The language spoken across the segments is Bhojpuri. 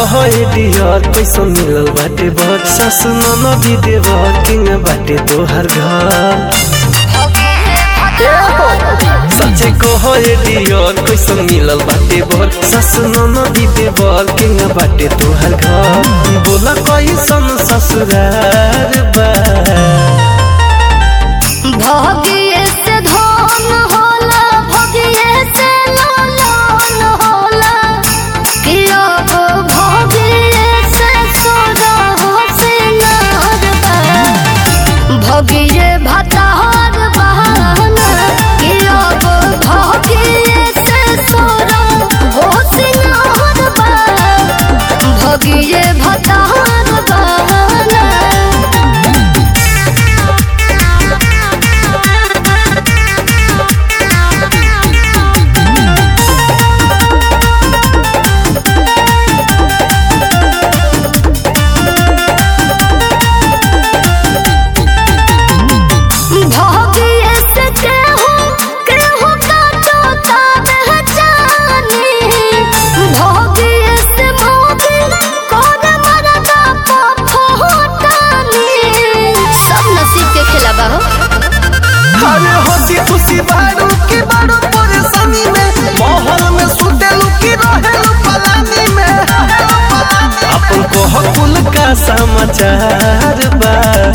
कहे डियर कैसे मिलल बाटे बर सासु ननदी देवर किंग बाटे तोहर घर सच्चे कहे डियर कैसे मिलल बाटे बर सासु ननदी देवर किंग बाटे तोहर घर बोला कैसन ससुरार बा भगिए से धन होला भगिए से लालन होला कि अब भगिए से सोना हो सिंगार बा भगिए भतार बहाना कि अब भगिए से सोना हो सिंगार बा भगिए भतार बहाना भोगिए से केहू केहू का चोता पहचानी भोगिए से मोगी कौन मरदा पफोटानी सब नसीब के खेला बा हो अरे हंसी खुशी बारू की बारू परेशानी में माहौल में सुतेलू की रहेलू पलानी में अपन को हकुल का समाचार बा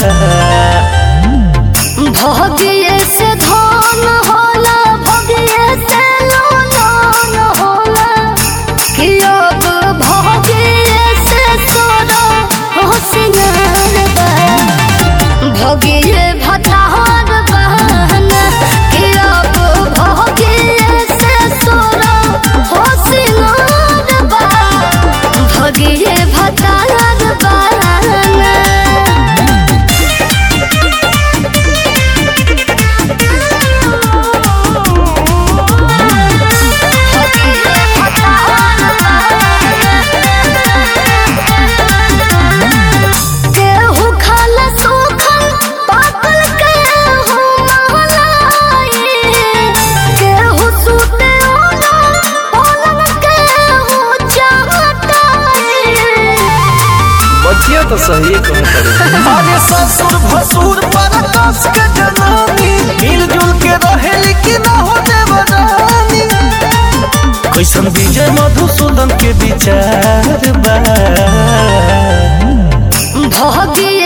भोगिए से धन होला भोगिए से लोन होला कि अब भोगिए से सोना हो सिंगार बा भोगिए भतार बहाना कि अब भोगिए से सोना हो सिंगार बा भोगिए भतार बहाना केहू खाला सूखल पाकल केहू महलाई केहू सूते ओना पलंग केहू चाहताई बचिया तो सही कहत अरे ससुर भसुर पर कस के जनानी मिलजुल के रहेली कि ना हो देवरानी कैसन विजय मधुसूदन के विचार बा भगिए